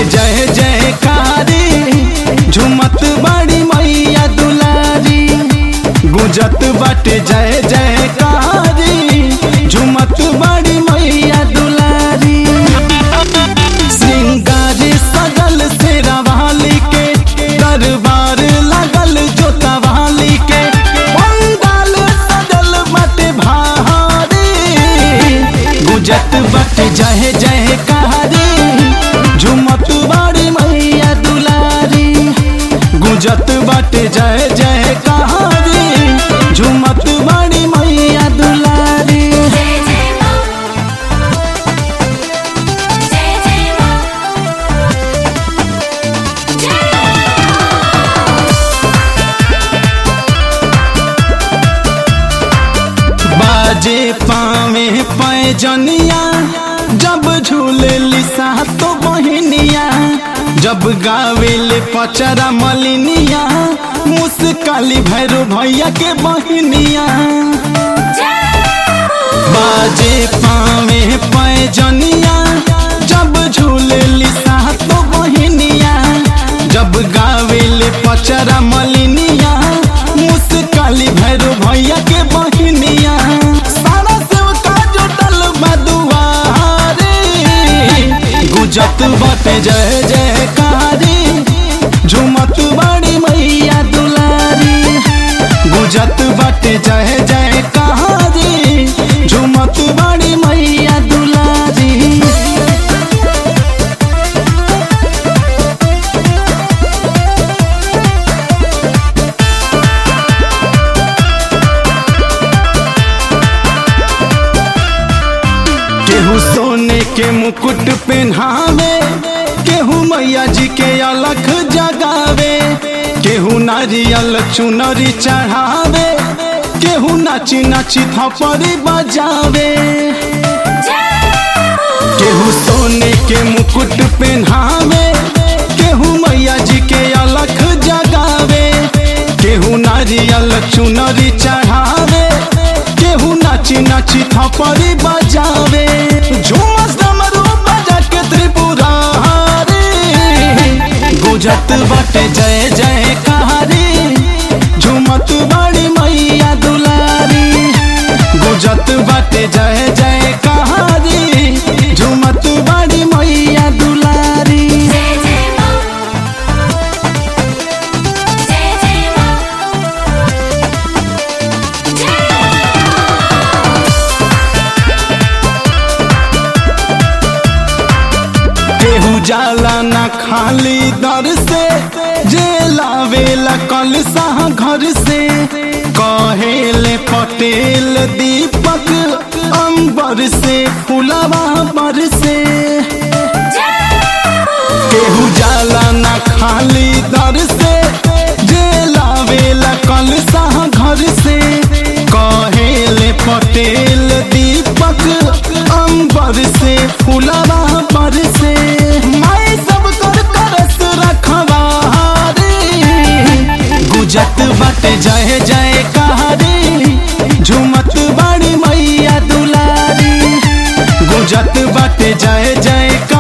बाटे जय जयकारी झुमत बड़ी मैया दुलारी गुजत बाटे जय जयकारी झुमत बड़ी मैया दुलारी श्रृंगारी सजल से रवाली के दरबार लगल जोता वाली के पंडाल सजल बाटे भारी गुजत बाटे जय जय कहारी झुमत बाड़ी मैया दुलारी गुजत बाटे जय जय कहारी झुमत बाड़ी मैया दुलारी जय जय मां जय जय मां बाजे पावे पैजनिया जब झूले लिसा तो बहनिया जब गावेले पचरा मलिनिया मुस्काली भैरो भैया के बहनिया बाजे पावे पैजनिया जब झूले लिसा तो बहनिया जब गावेले पचरा मलिनिया मुस्काली भैरो भैया के बहनिया सारा सेवका जुटल बदुआरे गुजत बाटे जय जयकारी झुमत बड़ी मैया दुलारी गुजत बाटे जय जयकारी झुमत बड़ी मैया दुलारी केहू सोने के मुकुट पहनावे केहू मैया जी के अलख जगावे केहू नारियल चुनरी चढ़ावे केहू नाची नाची थपड़ी बजावे केहू सोने के मुकुट पहनावे केहू मैया जी के अलख जगावे केहू नारियल चुनरी चढ़ावे केहू नाची नाची थपड़ी बजावे झूमस डमरू बजा के त्रिपुरारी गुजत बाटे जय जय कहारी झूमत बड़ी मैया दुलारी गुजत बाटे जय जय कहारी झूमत बड़ी मैया दुलारी जय जय मां जय जय मां केहू जाला ना खाली दर से जे लावेला कल साह घर से कहेले पटेल दीपक अंबर से फुलवा पर से केहू जाला ना खाली दर से जे लावेला कल साह घर से कहेले पटेल दीपक अंबर से फुलवा पर से माई सब कर तरस रखवारी गुजत बाटे जय जय कहारी झुमत बड़ी मैया दुलारी गुजत बाटे जय जय